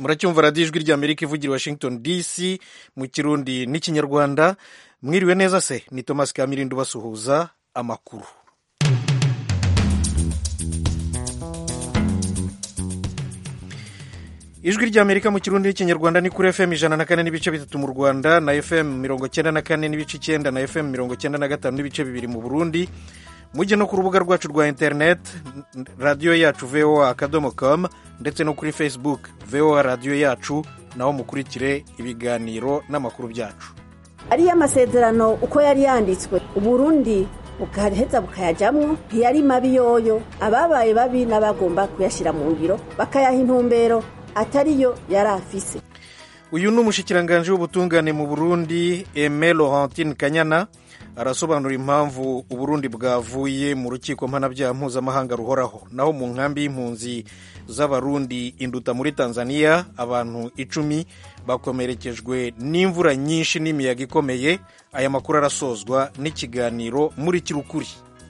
muracyumva radiyo ijwi ry'amerika ivugira washington dc mu kirundi n'ikinyarwanda mwiriwe neza se ni thomas kamirindo basuhuza amakuru ijwi ry'amerika mu kirundi n'ikinyarwanda ni kuri fm ijana na kane n'ibice bitatu mu rwanda na fm mirongo cyenda na kane n'ibice icyenda na fm mirongo cyenda na gatanu n'ibice bibiri mu burundi mujye no ku rubuga rwacu rwa interineti radiyo yacu voa akadomo com ndetse no kuri facebook voa radiyo yacu naho mukurikire ibiganiro n'amakuru byacu ariyo amasezerano uko yari yanditswe uburundi bugaheza bukayajyamo ntiyari mabi yoyo ababaye babi n'abagomba kuyashyira mu ngiro bakayaha intumbero atariyo yari afise uyu ni umushyikiranganje w'ubutungane mu burundi eme laurentine kanyana arasobanura impamvu uburundi bwavuye mu rukiko mpanabyaha mpuzamahanga ruhoraho naho mu nkambi y'impunzi z'abarundi induta muri tanzania abantu icumi bakomerekejwe n'imvura nyinshi n'imiyaga ikomeye aya makuru arasozwa n'ikiganiro muri kirukuri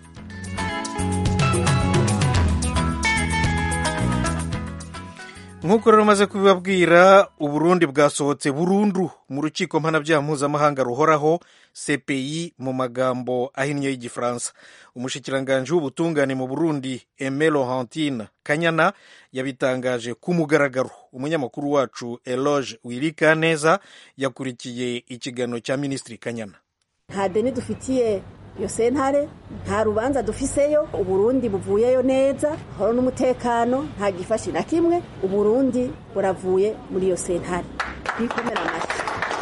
nk'uko rero umaze kubibabwira uburundi bwasohotse burundu mu rukiko mpanabyaha mpuzamahanga ruhoraho cpi mu magambo ahinnye y'igifaransa umushyikiranganje w'ubutungane mu burundi eme laurentine kanyana yabitangaje ku mugaragaro umunyamakuru wacu eloge wirika neza yakurikiye ikiganiro cya minisitiri kanyana nta deni dufitiye iyo sentare nta rubanza dufiseyo uburundi buvuyeyo neza horo n'umutekano nta gifashi na kimwe uburundi buravuye muri iyo sentare twikomera amashyi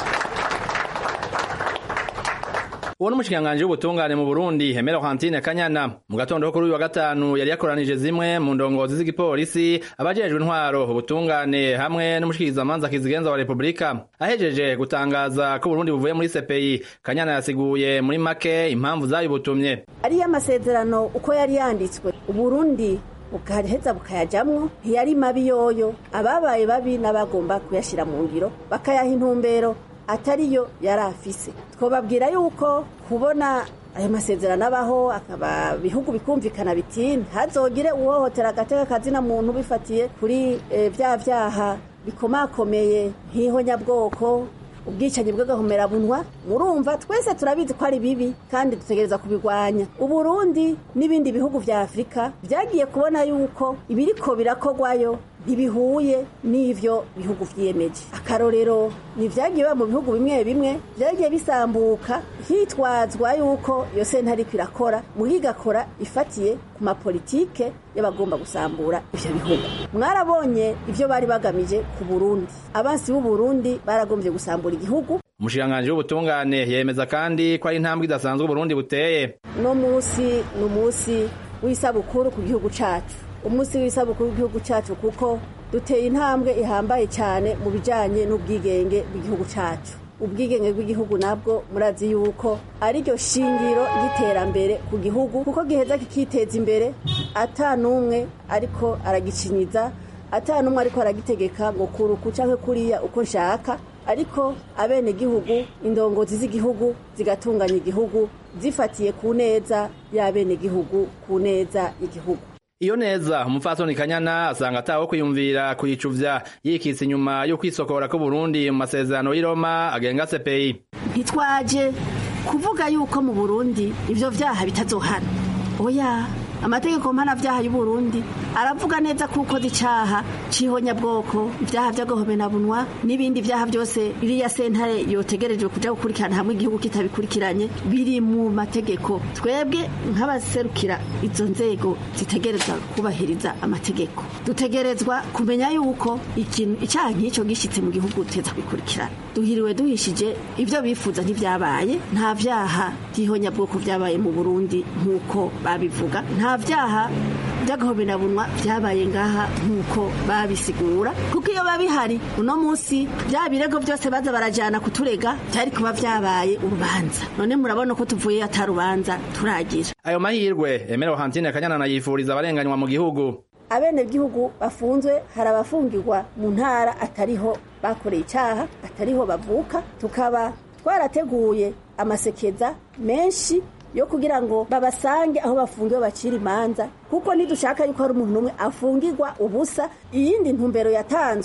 uwo n'umushikiranganji w'ubutungane mu Burundi Hemera Hantine Kanyana mu gatondo kuri uyu wa gatanu yari yakoranije zimwe mu ndongozi z'igipolisi abajejwe intwaro ubutungane hamwe n'umushikirizamanza kizigenza wa Republika ahejeje gutangaza ko Burundi buvuye muri CPI Kanyana yasiguye muri make impamvu zayibutumye ariyo amasezerano uko yari yanditswe uburundi bugaheza bukayajyamo ntiyari mabi yoyo ababaye babi n'abagomba kuyashyira mu ngiro bakayaha intumbero atariyo yari afise twababwira yuko kubona ayo masezerano abaho akaba bihugu bikumvikana biti ntazogire uwohotera agateka kazina muntu bifatiye kuri bya byaha bikomakomeye nk'ihonyabwoko ubwicanyi bw'agahomerabunwa murumva twese turabizi ko ari bibi kandi dutegereza kubirwanya uburundi n'ibindi bihugu vya afurika byagiye kubona yuko ibiriko birakogwayo ntibihuye n'ivyo bihugu vyiyemeje akarorero ni vyagiye biba mu bihugu bimwe bimwe vyagiye bisambuka hitwazwa yuko iyo sentare ariko irakora muga igakora ifatiye ku mapolitike y'abagomba gusambura ivyo bihugu mwarabonye ivyo bari bagamije ku burundi abansi b'uburundi baragombye gusambura igihugu umushikiranganji w'ubutungane yemeza kandi ko ari intambwe idasanzwe uburundi buteye uno musi ni umunsi w'isabukuru ku gihugu cacu umunsi w'isabukuru w'igihugu cyacu kuko duteye intambwe ihambaye cyane mu bijyanye n'ubwigenge bw'igihugu cyacu ubwigenge bw'igihugu nabwo murazi yuko ariryo shingiro ry'iterambere ku gihugu kuko giheza kikiteza imbere ata n'umwe ariko aragicinyiza ata n'umwe ariko aragitegeka ngo kuruku cyangwa kuriya uko nshaka ariko abenegihugu indongozi z'igihugu zigatunganya igihugu zifatiye ku neza y'abenegihugu ku neza y'igihugu iyo neza umupfasoni kanyana asanga ataho kwiyumvira kuyicuvya yikitse inyuma yo kwisokora ko Burundi mu masezerano y'i Roma agenga CPI ntitwaje kuvuga yuko mu Burundi ivyo vyaha bitazohana oya amategeko mpanavyaha y'u Burundi aravuga neza kuko icaha c'ihonyabwoko ivyaha vy'agahomenabunwa n'ibindi vyaha vyose iriya sentare yotegerejwe kuja gukurikirana hamwe igihugu kitabikurikiranye biri mu mategeko twebwe nk'abaserukira izo nzego zitegerezwa kubahiriza amategeko dutegerezwa kumenya yuko ikintu icaha nk'ico gishitse mu gihugu teza bikurikirana duhiriwe duhishije ivyo bifuza ntivyabaye nta vyaha vy'ihonyabwoko vyabaye mu Burundi nk'uko babivuga nta vyaha by'agahoberabunwa byabaye ngaha nk'uko babisigura kuko iyo babihari uno munsi bya birego byose baza barajyana kuturega byari kuba byabaye urubanza none murabona ko tuvuye atarubanza turagira ayo mahirwe emera hantine kanyana yifuriza abarenganywa mu gihugu abenegihugu bafunzwe hari abafungirwa mu ntara atariho bakoreye icyaha atariho bavuka tukaba twarateguye amasekeza menshi yo kugira ngo babasange aho bafungiwe bacira imanza kuko ntidushaka yuko hari umuntu umwe afungirwa ubusa iyindi ntumbero yatanzwe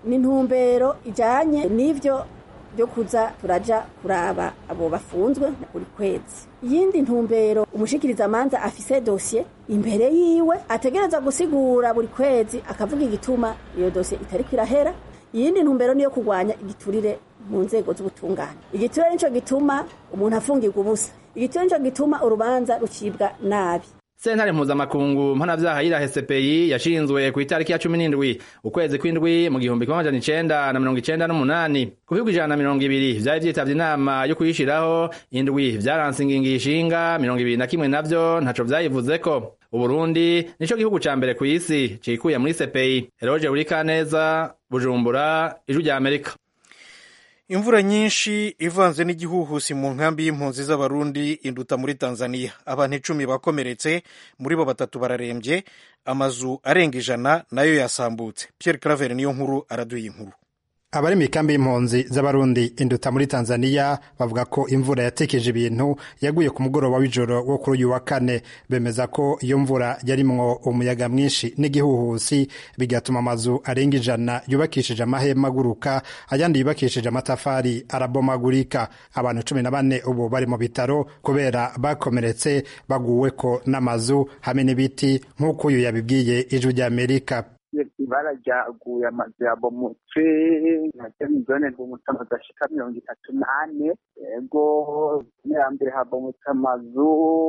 ni intumbero ijanye n'ivyo byo kuza turaja kuraba abo bafunzwe buri kwezi iyindi ntumbero umushikiriza amanza afise dosiye imbere yiwe ategereza gusigura buri kwezi akavuga igituma iyo dosiye itariko irahera iyindi ntumbero niyo kurwanya igiturire mu nzego z'ubutungane igiturire nico gituma umuntu afungirwa ubusa igiturire nico gituma urubanza rucibwa nabi sentare mpuzamakungu mpanavyaha yirahe CPI yashinzwe ku itariki ya cumi n'indwi ukwezi kw'indwi mu gihumbi kimwe amajana icenda na mirongo icenda n'umunani ku bihugu ijana na mirongo ibiri vyari vyitavye inama yo kuyishiraho indwi vyaranse ingingo ishinga mirongo ibiri na kimwe navyo ntaco vyayivuzeko uburundi nico gihugu ca mbere kw'isi cikuye muri CPI eroje urikaneza bujumbura ijwi rya amerika imvura nyinshi ivanze n'igihuhusi mu nkambi y'impunzi z'abarundi induta muri tanzania abantu icumi bakomeretse muri bo batatu bararembye amazu arenga ijana nayo yasambutse pierre claver niyo nkuru araduye inkuru abari mu ikambi y'impunzi z'abarundi induta muri tanzania bavuga ko imvura yatekeje ibintu yaguye ku mugoroba w'ijoro wo kuri uyu wa kane bemeza ko iyo mvura yarimwo umuyaga mwinshi n'igihuhusi bigatuma amazu arenga ijana yubakishije amahema aguruka ayandi yubakishije amatafari arabomagurika abantu cumi na bane ubu bari mu bitaro kubera bakomeretse baguweko n'amazu hamwe n'ibiti nk'uko uyu yabibwiye ijwi ry'amerika ibara ryaguye amazu yabomotse nacyo ni zone rwumutse amazu ashika mirongo itatu n'ane yego ya mbere habomotse amazu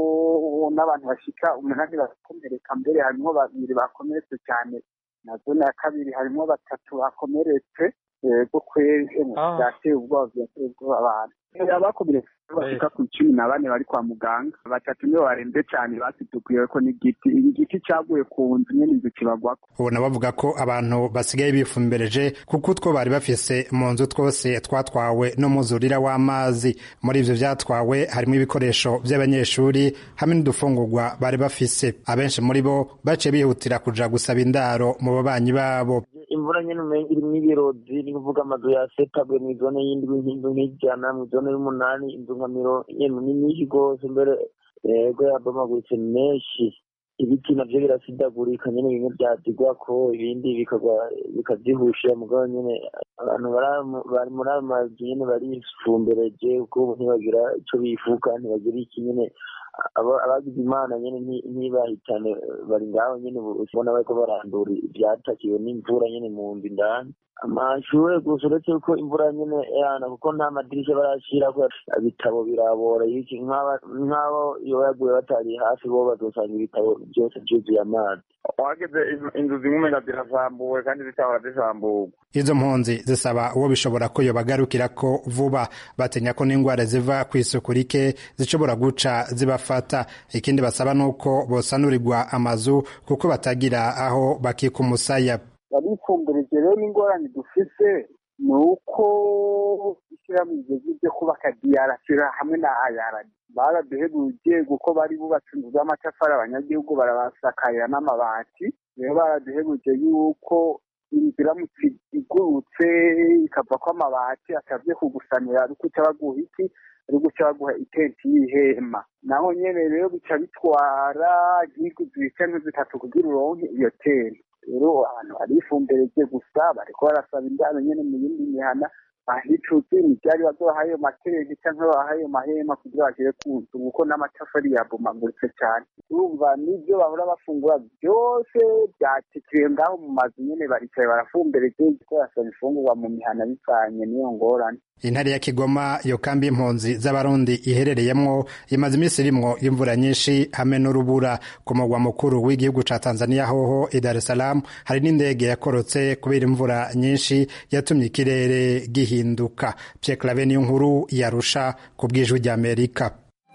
n'abantu bashika umunani barakomereka mbere harimwo babiri bakomeretse cyane na zone ya kabiri harimwo batatu bakomeretse yego kwezi byateye ubwoba byateye ubwoba abantu abakomeretse bashika ku icumi na bane bari kwa muganga batatu nibo barembye cyane basidukuye ko n'igiti igiti cyaguye ku nzu nyene inzu kibagwako ubona bavuga ko abantu basigaye bifumbereje kuko utwo bari bafise mu nzu twose twatwawe n'umuzurira w'amazi muri ivyo vyatwawe harimo ibikoresho vy'abanyeshuri hamwe n'udufungurwa bari bafise abenshi muri bo baciye bihutira kuja gusaba indaro mu babanyi babo imvura nyene umenga irimwo ibirozi ni kuvuga amazu yasetabwe mw'izone y'indwi nk'inzu nk'ijana mw'izone y'umunani inzu nka miro yemwe ni nyinshi rwose mbere yego yabomaguritse menshi ibiti navyo birasidagurika nyene bimwe vyadigwako ibindi bikagwa bikavyihusha mugabo nyene abantu bari muri ayo mazu nyene barifumbereje kuko ubu ntibagira ico bifuka ntibagira iki nyene abagize imana nyene ntibahitane bari ngaho nyene ubona bariko barandura ivyatakiwe n'imvura nyene mu nzu indani amashure gusa uretse ko imvura nyene yana kuko nta madirisha barashirako ibitabo birabora iki nk'abo iyo yaguye batari hafi bo bazosanga ibitabo byose vyuzuye amazi wageze inzu zimwe umenga zirasambuwe kandi zitahora zisamburwa izo mpunzi zisaba uwo bishobora ko yobagarukirako vuba batinya ko n'ingwara ziva kw'isuku rike zishobora guca zibafata ikindi basaba nuko bosanurirwa amazu kuko batagira aho bakika umusaya barifumbureje rero n'ingorane dufise ni uko ishyirahamwe rigeze ryo kubaka diyarasira hamwe na ayarani baraduhebuje kuko bari bubatse inzu z'amatafari abanyagihugu barabasakarira n'amabati rero baraduhebuje yuko inzu iramutse igurutse ikavako amabati atavye kugusanira ari guca baguha iki ari guca baguha itenti y'ihema naho nyene rero bica bitwara nk'indwi zibiri canke zitatu kugira uronke iyo tenti rero abantu barifumbereje gusa bariko barasaba indaro nyene mu yindi mihana bahicuze imivyari bazobaha ayo materenti canke babaha ayo mahema kugira bagere ku nzu kuko n'amatafari yabomaguritse cane urumva n'ivyo bahora bafungura vyose vyatikiriye ngaho mu mazu nyene baricaye barafumbereje ko basaba ifungurwa mu mihana bivanye n'iyo ngorane intare ya kigoma iyo kambi y'impunzi z'abarundi iherereyemwo imaze iminsi irimwo imvura nyinshi hamwe n'urubura ku mugwa mukuru w'igihugu ca tanzania hoho i dar es salaam hari n'indege yakorotse kubera imvura nyinshi yatumye ikirere gihinduka pye clave niyo nkuru yarusha ku bw'ijwi ry'amerika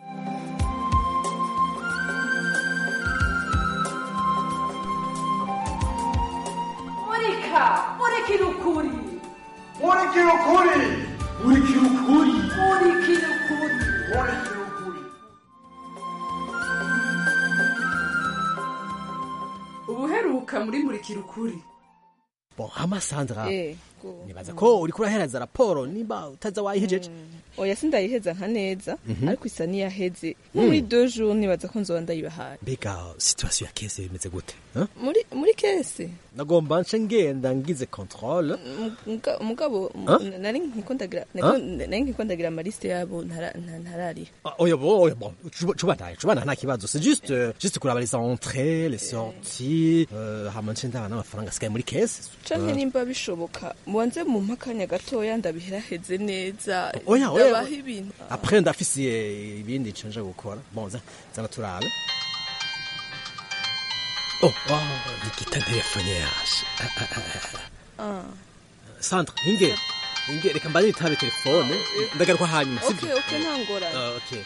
murika murikira ukuri murikira ukuri murikira ukuri murikira ukuri murikira ukuri ubuheruka muri murikira ukuri bo amasandra nibaza ko uriko urahereza raporo nimba utaza wayihejeje oya sindayiheza nka neza ariko isa niyaheze nko muri deux jours nibaza ko nzoba ndayibahaye mbega situation ya kese bimeze gute hein? muri muri kese nagomba nce ngenda ngize controle Muga- mugabo Huh? m- nari nkiko ndagira Huh? nari nkiko ndagira amaliste yabo ntara- nta- ntarariha Ah, oya bo oya bon cubanaye cubana nta kibazo c'est juste euh, juste kuraba les entrées les sorties euh, hama nce ndaba n'amafaranga asigaye muri kese canke nimba bishoboka mubanze mu mpakanya gatoya ndabiheraheze neza Oya, oya. ndabaha ibintu après ndafise eh, ibindi nce nja gukora bon za zana turabe oh oh nikita telefone yaje Ah, ah, ah, ah. Ah. Sandra inge inge reka mbanye itabe telefone ndagaruka hanyuma okay sibyo okay nta ngorane Ah, okay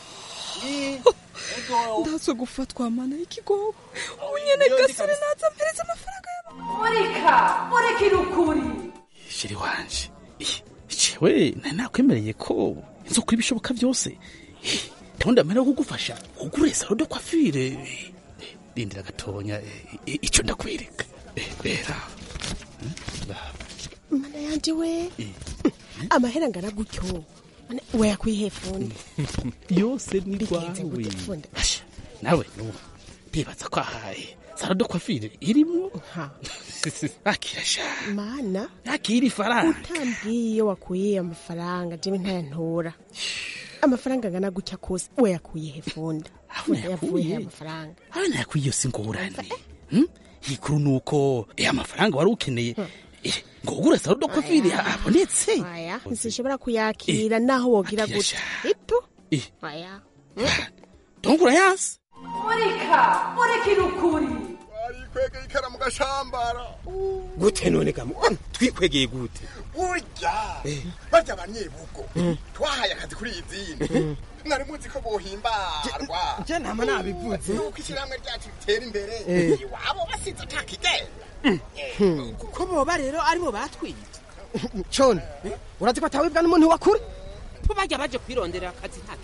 ndazo gufatwa mana y'ikigogo ubu nyene gasore naza mpereza amafaranga murika murekere ukuri shiri wanje jewe nari nakwemereye ko nzokora ibishoboka byose ndabona ndamera kugufasha ugure salo de coiffure Eh, eh, rindira gatonya eh, eh, ico ndakwereka Eh, bera mana yanje we amahera angana gutyo Mana, we yakwihe fundi yose ni Bigenze rwawe gute fundi Asha, nawe nubu ndibaza ko ahaye salo de coiffure irimwo akira sha mana akira ifaranga utambwiye iyo wakuye amafaranga jewe ntayantora amafaranga angana gutya kose we yakuye he funda funda yavuye he amafaranga aho nakwiyo singorane Hmm? ikuru nuko eh amafaranga wari ukeneye eh, ngo ugure salo de coiffure abonetse aya ntizishobora kuyakira naho wogira Akira gutya sha. ipu Eh. aya donc urayazi murika murekere ukuri arikwegeye ikaramu gashambara gute none gamu twikwegeye gute burya barya abanyebugo twahaye akazi kuri iyi zindi mwari muzi ko bohimbarwa je ntama nabivuze nuko ishyirahamwe ryacu ritera imbere Eh. iwabo basize atakigenda ko boba rero aribo batwite cone urazi ko atawibwa n'umuntu wakure ko bajya baje kwirondera akazi nta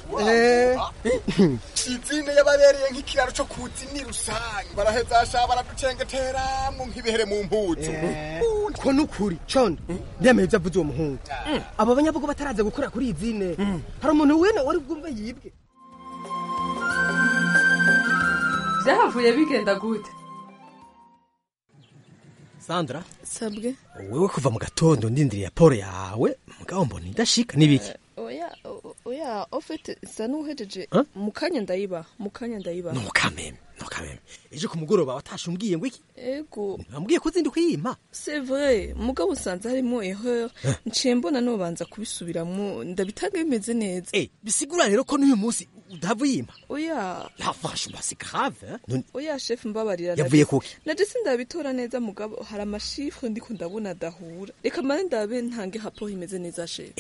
izine yababereye nk'ikiraro cyo kuzi ni rusange baraheza sha baraducengeteramwo nk'ibihere mu mpuzu ko nukuri cone ndemeye ibyo avuze uwo muhungu abo banyabugo bataraza gukora kuri iyi zine hari umuntu wene wari bwumve yibwe byahavuye bigenda gute Sandra sabwe wewe kuva mu gatondo ndindiriye raporo yawe mugabo mbona idashika nibiki oya o- oya ofete isa n'uhejeje Huh? mu kanya ndayiba mu kanya ndayiba nukameme nukameme ejo ku mugoroba watashe umbwiye ngo iki ego wambwiye ko uzindi kuyimpa c'est vrai mugabo usanze harimo erreur nciye mbona nobanza kubisubiramwo ndabitanga bimeze neza eh bisigura rero ko n'uyu munsi udahava uyimpa oya la franchement c'est grave hein? None oya chef mbabarira Yavuye naje- kuki? naje sindabitora neza mugabo hari amashifre ndiko ndabona adahura reka mane ndabe ntange raporo imeze neza chef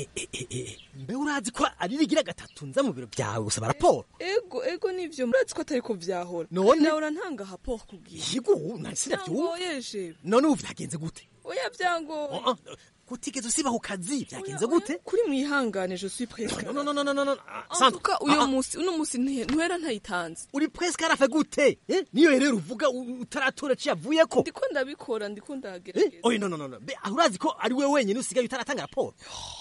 mbe urazi ko ari rigira gatatu nza mu biro byawe gusaba raporo ego ego nivyo murazi ko atari ko vyahora None? nahora ntanga raporo kubwira yigo nari sinavyumva Ntangoye, chef none ubu vyagenze gute oya vyangoye kutigeze usiba ku kazi vyagenze gute kuri mwihangane je suis presque no no no no no no en tout cas uyo musi uno musi nti- ntwera ntayitanze uri presque arafe gute eh? niyo rero uvuga u- utaratora ci yavuyeko ndiko ndabikora ndiko ndagerageza oye no no no no be aho urazi ko ari we wenyine usigaye utaratanga raporo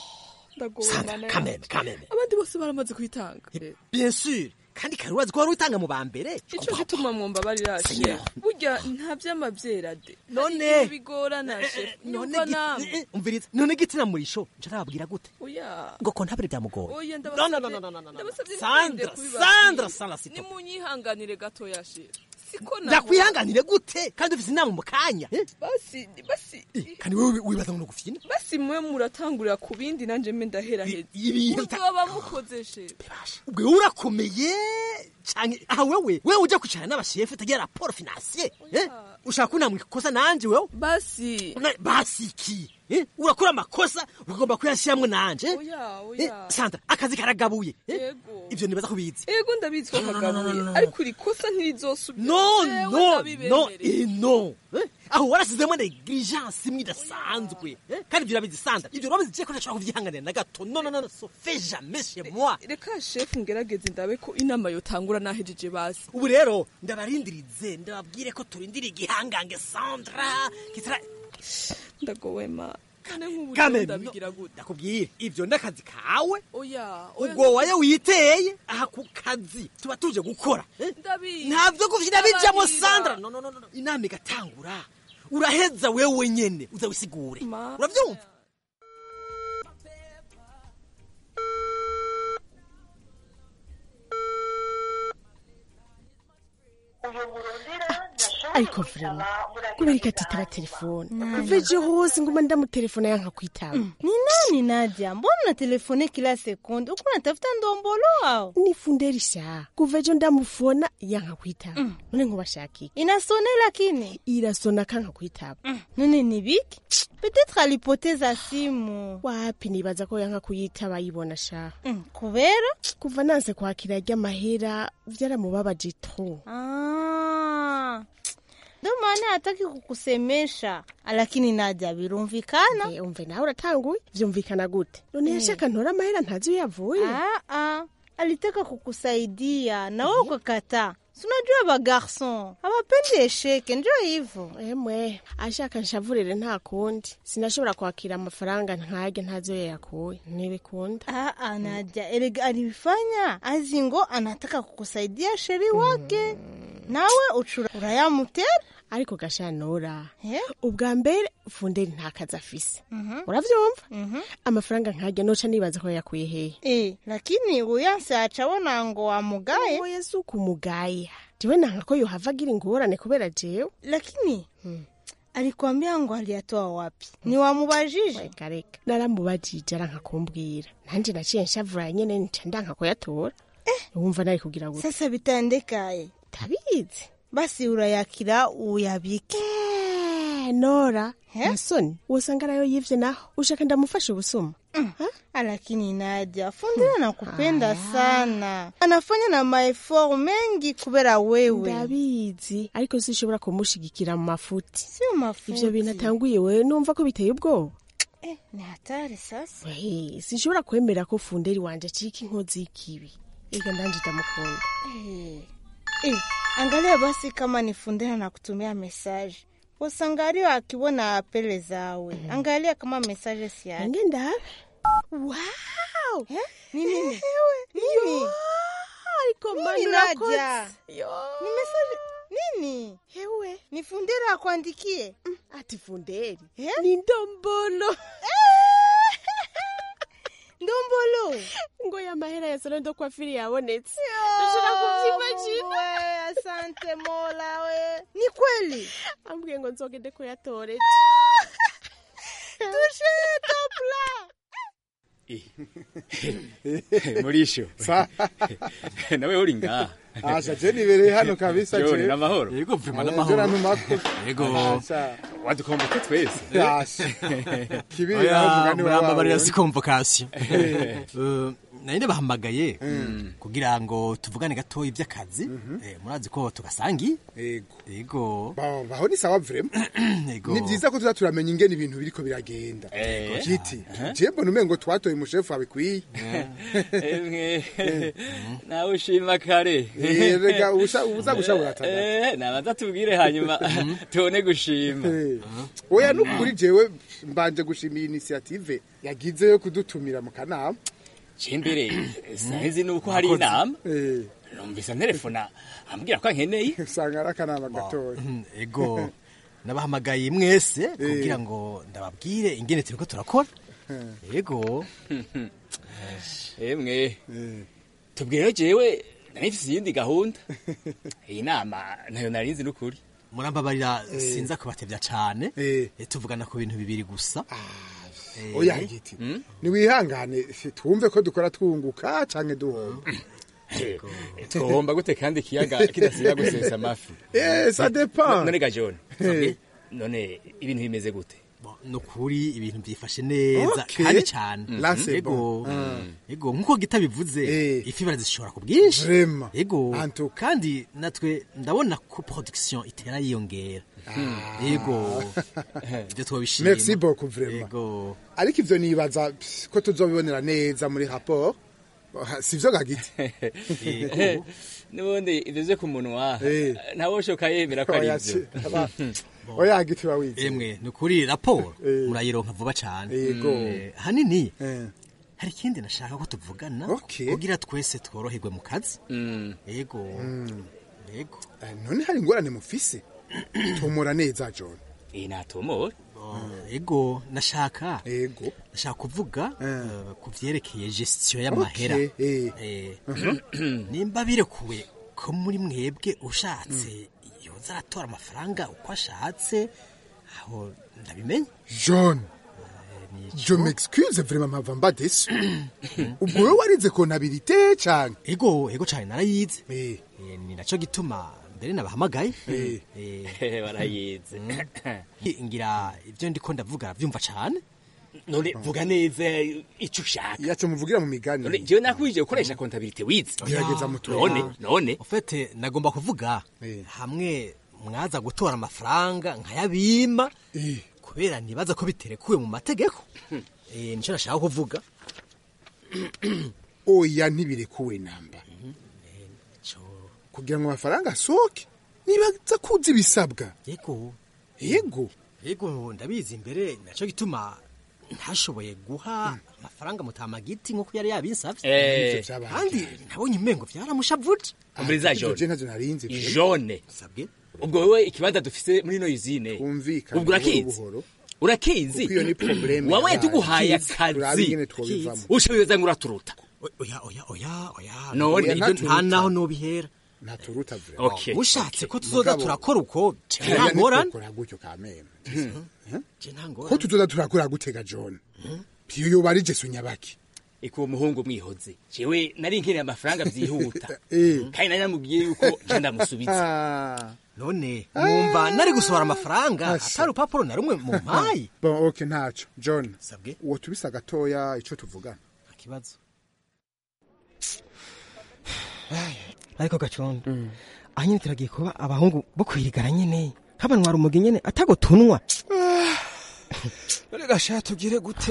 ndagowe Sandra, mana kameme, yanjye. kameme. abandi bose baramaze kuyitanga bien sûr kandi kare urazi ko wari utanga mu ba mbere ico gituma mwumva barirashe Seigneur. burya nta vy'amavyera de None. Hari igihe bigorana chef none nyumva gi- namwe eh, umviriza none gitsina murisho nje arababwira gute oya ngo ko ntabire byamugoye oya No, no, no, no, no, no, no, no. ndabasabye Sandra, ntimwirinde kubibabwira. Sandra, Sandra, s'il te plaît. nimunyihanganire gatoya chef siko naho ndakwihanganire gute kandi ufise inama mu kanya eh? basi basi kandi wewe wibaza ngo nugufyina basi mwe muratangurira ku bindi nanje mbe ndahera heza ibintu bita- muzoba mukoze chef ubwo wowe urakomeye canke aha wewe wewe uja kwicara n'abashefu utagira raporo financier eh? ushaka kunamwa ikosa nanje wewe basi basi iki eh? urakora amakosa ugomba kuyashiramwo nanje eh? oya Eh, oya sandra akazi karagabuye eh? yego ivyo nibaza kubizi ego ndabizi ko No, no, no, no, no, kagabuye no. ariko iri kosa ntirizosubira no Jewe no no ndabibemereye. eh, no eh? aho warasizemo negligence imwe idasanzwe eh? kandi ivyo urabizi sandra ivyo urabizi je ko ntashobora kuvyihanganira na gato no no no no so fait jamais chez moi reka shefu ngerageze ndabe ko inama yotangura nahejeje basi ubu rero ndabarindirize ndababwire ko turindira igihangange sandra kitara ndagowema none nk'ubu Kameme, ndabigira gute ndakubwira ivyo n'akazi kawe oya oya ubwo wayo witeye aha ku kazi tuba tuje gukora eh? ndabizi ntabyo kuvyina bijamo Ndabarira. sandra no, no, no, no. inama igatangura uraheza wewe nyene uza wisigure uravyumva ariko vrema kubera ikatitaba telefone veje hose nguma ndamutelefona yanka kwitaba ni nani Nadia? Mbona unatelefone kila sekunde? Uko unatafuta ndombolo au? ni funderi sha kuva ejo ndamufona yanka kwitaba none nkubashakike Inasone lakini irasona kanka kwitaba none ni biki? Peut-être alipoteza simu. wapi nibaza ko yanka kuyitaba ayibona sha kubera kuva nanse kwakira ry'amahera vyaramubabaje tro Ah. Ndio maana hataki kukusemesha. Lakini Nadia birumvikana. Eh, umve nawe uratanguye vyumvikana gute none yashaka ntora amahera ntazi iyo yavuye Ah, ah. Alitaka kukusaidia na wewe ukakataa. Si unajua ba garçon hawapendi esheke, ndio hivyo. emwe ashaka nshavurire nta kundi sinashobora kwakira amafaranga nkarya ntazi iyo yakuye ntibikunda Ah, ah, Nadia, erega alifanya azi ngo anataka kukusaidia sheri wake nawe ucura urayamutera ariko gashanura ubwa mbere funderi nta kazi afise uravyumva amafaranga nkarya noca nibaza ko yakuye hehe Eh, lakini uyanse acabona ngo wamugaye oya si ukumugaya jewe nanka ko yohava agira ingorane kubera jewe lakini alikwambia ngo aliyatoa wapi ni wamubajije reka reka naramubajije aranka kumbwira nanje naciye nshavura nyene nca ndanka kuyatora wumva nari kugira gute sasa bitandekaye tabizi basi urayakira uyabike nora nasoni wosanga nayo yivye naho ushaka ndamufasha ubusuma lakini Nadia, Fundira anakupenda sana, anafanya na maefort mengi kubera wewe. ndabizi ariko sinshobora kumushigikira mu mafuti Sio mafuti. ivyo bintu atanguye wewe numva ko biteye ubwoba Eh, ni hatari sasa. Wehe, sinshobora kwemera ko funderi wanje acika inkozi y'ikibi ega ndanje ndamukunda Eh, eh, angalia basi kama ni Fundira na kutumia message usangario akibona apele zawe, angalia kama message si yake. Nange ndabe. Wow! Ni nini? Nini? ariko Nini, manu Nadia? urakoze. Ni message nini? Hewe. Ni Fundira akwandikie? ati funderi ni ndombolo ndombolo ngo ya mahera ya salo ndo kwa fili yabonetse ushobora kuvyimagina we, asante Mola we. Ni kweli? ambwiye ngo nzogende kuyatora Touche top là. murisho nawe uri ngaha Asha je nibereye hano kabisa Joni, je. n'amahoro Yego vrema n'amahoro. ntumako. Asha. wadukomboke twese Asha. Kibiri Oya, nawe mugani wawe. murambabarira si convocation Eh, nari nabahamagaye kugira ngo tuvugane gatoya iby'akazi Eh, murazi ko tugasangiye Yego. yego Ba- baho ni sawa vrema Yego. ni byiza ko tuza turamenya ingene ibintu biriko biragenda Eh. kiti je mbona umengo twatoye umushefu wabikwiye emwe nawe ushima kare Eh, rega, ubusha- ubuza gushabura tada. Eh, nabanza tubwire hanyuma tubone gushima oya nukuri jewe mbanje gushimira initiative yagize yo kudutumira mu kanama cimbere sinzi nuko hari inama numvise nterefona ambwira ko ankeneye usanga ari akanama gatoya ego nabahamagaye mwese kugira ngo ndababwire ingene turiko turakora yego emwe tubwire jewe nanifise iyindi gahunda iyi nama ntayo narinzi n'ukuri murambabarira sinza kubatevya cane Eh, tuvugana ku bintu bibiri gusa Eh, oya giti niwihangane twumve ko dukora twunguka canke duhomba twohomba gute kandi ikiyaga kidasiba gusesa amafi Eh, ça dépend. none ga john Eh. none ibintu bimeze gute nukuri ibintu byifashe neza Okay. kandi cyane Là, c'est ego bon. Ah. ego nkuko gita bivuze ifi barazishora ku bwinshi Vraiment. ego kandi natwe ndabona ko production itera yiyongera ego ibyo twabishima merci beaucoup vraiment ego ariko ivyo nibaza pff, ko tuzobibonera neza muri rapport sivyo gagiti n'ubundi ivyo vyo ku munwa ntawe ushoka yemera ko ari Oya, ivyo si- aba- oya giti bawize emwe ni ukuri raporo murayironka vuba cyane Yego. Eh, hanini hari ikindi nashaka ko tuvugana kugira twese tworoherwe mu kazi yego yego none hari ingorane mufise tumura neza john iyi natumura ego nashaka ego nashaka kuvuga eh, ku vyerekeye gestion y'amahera Okay, Eh, nimba birekuwe ko muri mwebwe ushatse yoza aratora amafaranga uko ashatse aho ndabimenye john je m'excuse vraiment mpava mba desu ubwo wowe warize kontabirite cane ego ego cane narayize Eh, ni naco gituma mbere nabahamagaye Eh. Eh, barayize ngira ivyo ndiko ndavuga vyumva cane none vuga neza ico ushaka yace muvugira mu migani none jewe nakwije gukoresha kontabilite wize Gerageza mutume. none none ufete nagomba kuvuga hamwe mwaza gutora amafaranga nkayabima kubera nibaza ko biterekuwe mu mategeko Eh, nico nashaka kuvuga oya ntibirekuwe namba kugira ngo amafaranga asohoke nibaza kuzi ibisabwa yego yego yego ndabizi imbere naco gituma ntashoboye guha amafaranga mutamagiti nk'uko yari yabinsavye Eh. Ivyo vyabaye. kandi nabonye umengo vyaramushavuje umuriza Je jone ntavyo narinzi pe. jone sabwe ubwo wewe ikibanza dufise muri ino yizine Twumvikane ubwo urakizi buhoro buhoro. urakizi Kuko iyo ni probleme wawe yabaye. tuguhaye Kizi, turabe akazi ingene twobivamo. ushoboye ngo uraturuta oya oya oya oya None, Oya, ibyo nta naho nobihera ntaturuta vure Okay. mushatse ko tuzoza Mugabo- turakora uko Oya, nta ngorane ntitwokora gutyo kameme Je nta ngorane. ko tuzoza turakora gutega john piyo yoba ari jesu nyabaki iko umuhungu mwihoze jewe nari nkeneye amafaranga vyihuta Eh. kandi nari namubwiye yuko je ndamusubiza Ah. none mwumva nari gusohora amafaranga atari urupapuro na rumwe mu mpayi bon ok ntaco john sabwe uwo tubisa gatoya ico tuvugana ikibazo ariko gacondo aha nyine turagiye kuba abahungu bo kwirigara nyene nk'abanwara umugi nyene atago tunwa rega sha tugire gute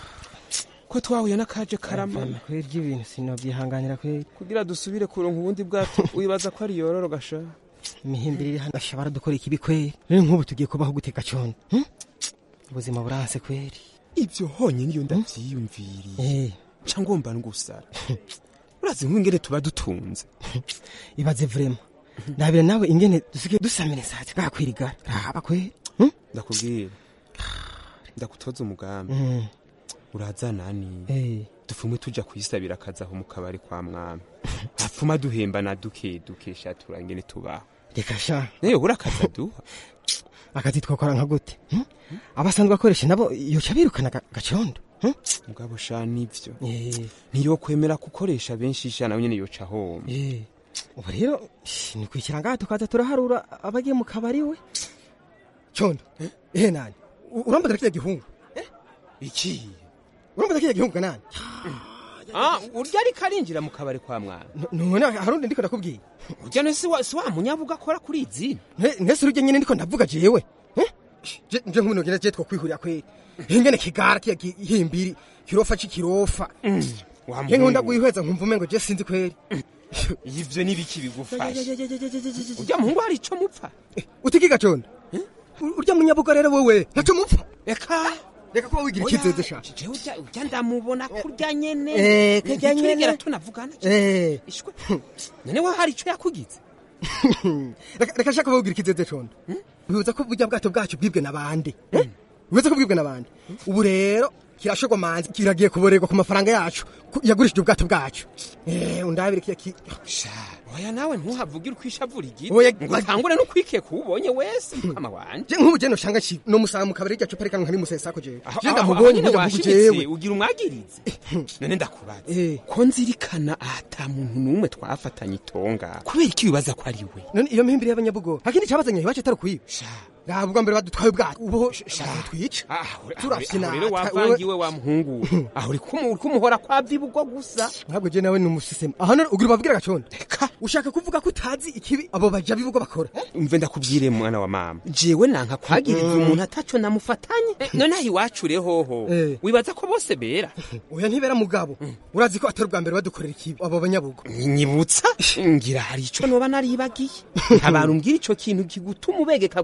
ko twahuye n'akaje karamana kweri ry'ibintu sinobyihanganira kweri kugira dusubire kuronka ubundi bwato wibaza ko ari yororo gasha imihimbiri iri hano ashobora dukora ikibi kweri rero nk'ubu tugiye kubaho gute gacondo hm? ubuzima buranse kweri ibyo honyine iyo ndavyiyumviriye ca ngomba ngusara urazi nk'ingene tuba dutunze ibaze vrema ndabira nawe ingene dusigaye dusamira insati bwakwirigara raba kweri hm? ndakubwira ndagutoza umugambi Mm. uraza nani Eh. dufume tuja kwisabira akazi aho mu kabari kwa mwami hapfuma duhembana duke dukesha turangene tubaho reka sha nayo bura akazi aduha akazi twakora nka gute hm? abasanzwe bakoresha nabo yoca birukana ga- gacondo hm? mugabo sha nivyo Eh. ntiyokwemera gukoresha benshi sha nawe nyene yoca homa Eh. ubu rero shi, ni kwikira ngaha tukaza turaharura abagiye mu kabari we condo ehe nani U- urambaza kiriya gihungu iki urambaza kiriya gihungu kanani ah urya ariko arinjira mu kabari kwa mwami none harundi ndiko ndakubwiye urya nese wa si wa munyabuga akora kuri izi Ne- nese urujya nyine ndiko ndavuga jewe Eh? Je- nje nk'umuntu ngira je twokwihurira kweri ingene kigara kiya gihimbiri kirofa c'ikirofa nke nkunda guhweza nkumva umengo je sinzi kweri ivyo nibiki bigufasha urya muhungu hari ico mupfa utikiga condo urya munyabuga rero wewe ntaco mupfa eka reka kuba wigira ikizeze sha jewe urya urya ndamubona kurya nyene Eh, kurya nyene. Ntitwigera tunavugana Eh. ishwe none wa hari ico yakugize reka reka shaka kuba wigira ikizeze condo wibuza ko burya bwato bwacu bwibwe n'abandi Eh? wibuza ko bwibwe n'abandi ubu rero kirashogwa manzi kiragiye kuborerwa ku mafaranga yacu ku- yagurishije ubwato bwacu eh undabire kiya ki oya nawe ntuhavugire uko ishavura igiti Oya, ngo utangure no kwikeka uwubonye wese mukama wanje je nk'ubu je noshanga ki no musaba mu kabari ryacu parika nkari musesako jewe Aho- je aho- ndamubonye aho nyene ndavuga washimitse, jewe ugira umwagirize none ndakubaza ko nzirikana ata muntu n'umwe twafatanye itonga kubera iki wibaza ko ari we none iyo mihimbiri y'abanyabugo hakindi cabazanye iwacu atari kwiba raba ubwa mbere badutwaye ubwato ubu shaka twica turafyina aho rero wavangiwe wa muhungu we. aho uri kumu- uri kumuhora kwa vibugwa gusa ntabwo je nawe ni umusisema aho none ugira ubabwira gacondo ushaka kuvuga ko utazi ikibi abo baja bibugo bakora umve ndakubwire mwana wa mama jewe nanka kwagiriza umuntu ataco namufatanye none aho iwacu rehoho wibaza ko bose bera oya ntibera mugabo urazi ko atari ubwa mbere badukorera ikibi abo banyabugo nyibutsa ngira hari ico noba naribagiye abantu mbwira ico kintu kigutuma ubegeka ko ibibi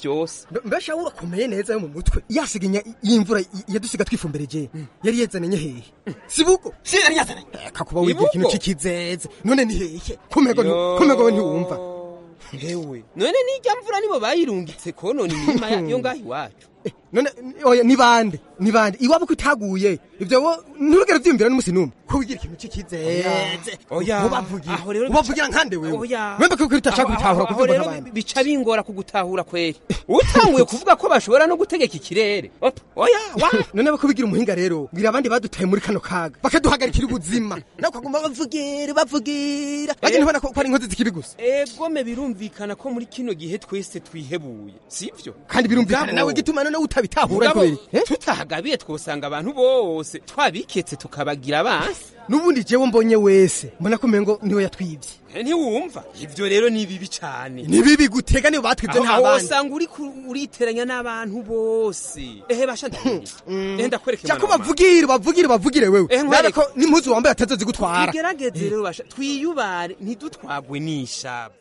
vyose mbesha urakomeye neza yo mu mutwe yasiginya y'imvura yadusiga twifumbereje yari yazananye hehe sibuko si yari yazananye kakuba wigira ikintu c'ikizeze none ni hehe kumego kumego ntiwumva hewe none n'ijya mvura nibo bayirungitse konona imirima yo ngaho iwacu none oya ni bande ni bande iwabo ko itaguye ivyo wo nturugere vyiyumvira n'umusi n'umwe ko wigira ikintu c'ikizeze oya ubavugira aho rero ubavugira nkande wewe oya wembe ko utashaka gutahura Aho kuvuga rero nk'abandi bica bingora kugutahura kweri utanguye kuvuga ko bashobora no gutegeka ikirere Opa, oya wa none bako bigira umuhinga rero bwira abandi badutaye muri kano kaga bakaduhagarikira ubuzima nawe ukaguma bavugira bavugira bagenda ubona ko ko ari inkozi z'ikibi gusa egome birumvikana ko muri kino gihe twese twihebuye sivyo kandi birumvikana Mugabo- nawe igituma none utabitahura Mugabo, kubera iki? tutahagabiye twosanga abantu bose twabiketse tukabagira abansi n'ubundi jewe mbonye wese mbona ko umengo niwe yatwivye Eh, ntiwumva ivyo rero ni bibi cane ni bibi gutega nibo batwivye nta aho bandi wosanga uri ku- uriteranya n'abantu bose ehe basha ndabizi ehe ndakwereka cyako mwana wa mama. bavugire bavugire bavugire wewe Eh, nabe nkwereke. ko n'impuzu wambaye atazozigutwara tugerageze rero basha twiyubare ntidutwagwe n'ishaba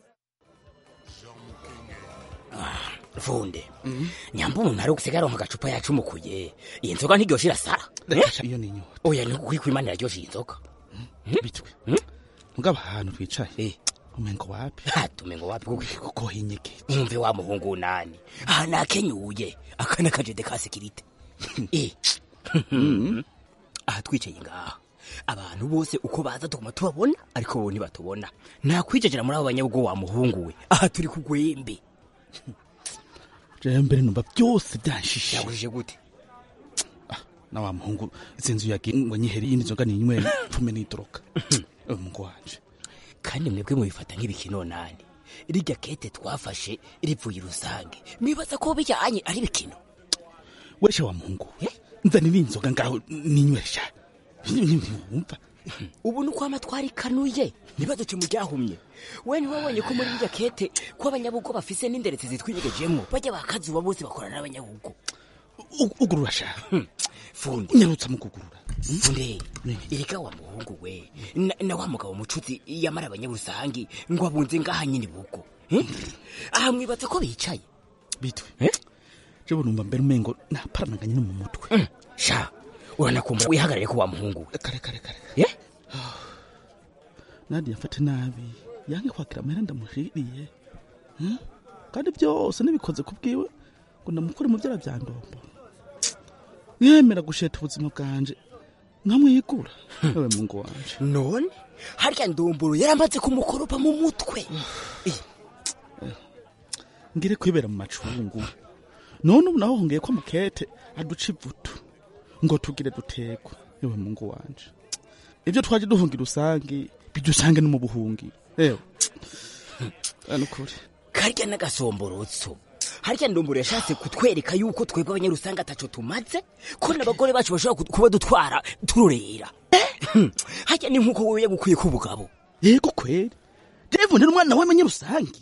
funde nyamba umuntu ari gusiga aronka agacupa yacumukuye iyi nzoga ntiryoshe irasara iyo ni inyota oya ni ukuri kwimana iraryoshe iyi nzoga bitwe mugabo ahantu twicaye umengo wapi tumengo wapi kuko kuko hinyegeye umve wa muhungu nani aha nakenyuye aka nakajede ka sekirite Eh. aha twicaye ngaha abantu bose uko baza tuguma tubabona ariko bo ntibatubona nakwijajira muri abo banyabwo wa muhungu we aha turi ku gwembe jewe mbere numva byose byanshishe yabujije gute na wa muhungu izi nzu yagiye ngo nyihere iyindi nzoga ninywe mfume nitoroka umuhungu wanje kandi mwebwe mubifata nk'ibikino nani rirya kete twafashe rivuye rusange mwibaza ko bijyanye ari bikino weshe wa muhungu nzanira inzoga ngaho ninywesha wumva ubu ni uko amatwara ikanuye ntibaduce mu ryahumye we ntiwabonye ko muri rirya kete ko abanyabugo bafise n'inderetse zitwinyegejemo bajya bakazuba bose bakorana n'abanyabugo ugurura sha funde nyarutsa mu kugurura funde erega wa muhungu we na, na wa mugabo mucuzi yamara abanyabusangi ngo abunze ngaha nyine bugo Eh? aha mwibaza ko bicaye bitwe jewe numva mbere umengo naparanaganye no mu mutwe sha uranakumva wihagarare ko wa muhungu we kare kare kare ye nadia mfate nabi yange kwakira amahera ndamushiriye Hmm? kandi byose nibikoze ku bwiwe ngo ndamukore mu byara bya ndombo mwemera gusheta ubuzima bwanje nkamwigura ewe mungu wanje none harya ndomboro yaramaze kumukoropa mu mutwe ngire kwibera mu macungu none ubu naho hongeye ko mukete aduca ivutu ngo tugire dutekwe ewe mungu wanje ibyo twaje duhungira usangi bidusange no mu buhungi ewe nukuri karya n'agasomborotso harya ndomboro yashatse kutwereka yuko twebwe abanyarusanga ataco tumaze ko n'abagore bacu bashobora ku- kuba dutwara turorera harya ni nk'uko wewe yagukwiye k'ubugabo yego kweri jewe ndi umwana w'amanyarusangi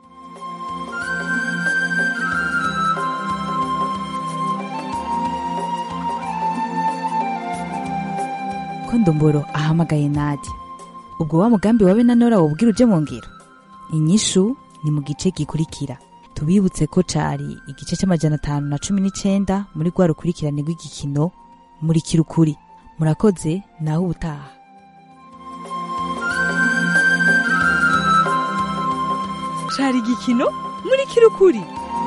ko ndomboro ahamagaye nadi ubwo wa mugambi wawe na nora wobwira uje mu ngiro inyishu ni mu gice gikurikira tubibutse ko cari igice c'amajana atanu na cumi n'icenda muri rwa rukurikirane rw'igikino muri kirukuri murakoze naho ubutaha cari igikino muri kirukuri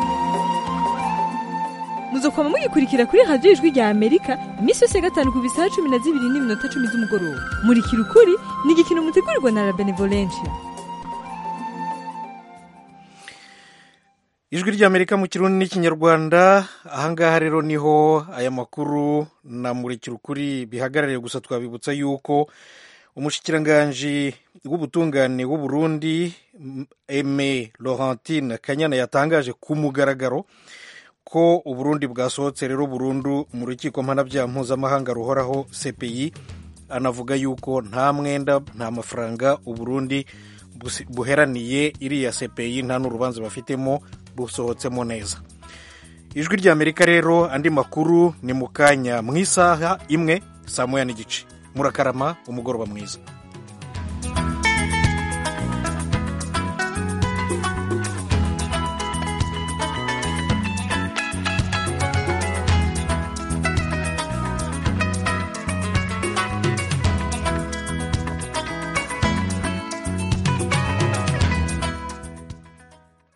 muzokwama mugikurikira kuri radiyo ijwi rya amerika iminsi yose ya gatanu ku bisaha cumi na zibiri n'iminota cumi z'umugoroba muri kirukuri ni igikino mutegurirwa na la benevolencia ijwi ry'amerika mu kirundi n'ikinyarwanda ahangaha rero niho aya makuru na murikira ukuri bihagarariye gusa twabibutsa yuko umushikiranganji w'ubutungane w'u Burundi Aime Laurentine Kanyana yatangaje ku mugaragaro ko uburundi bwasohotse rero burundu mu rukiko mpanabyaha mpuzamahanga ruhoraho CPI anavuga yuko nta mwenda nta mafaranga uburundi busi- buheraniye iriya CPI nta n'urubanza bafitemo busohotsemo neza ijwi ry'amerika rero andi makuru ni mu kanya mu isaha imwe saa moya n'igice murakarama umugoroba mwiza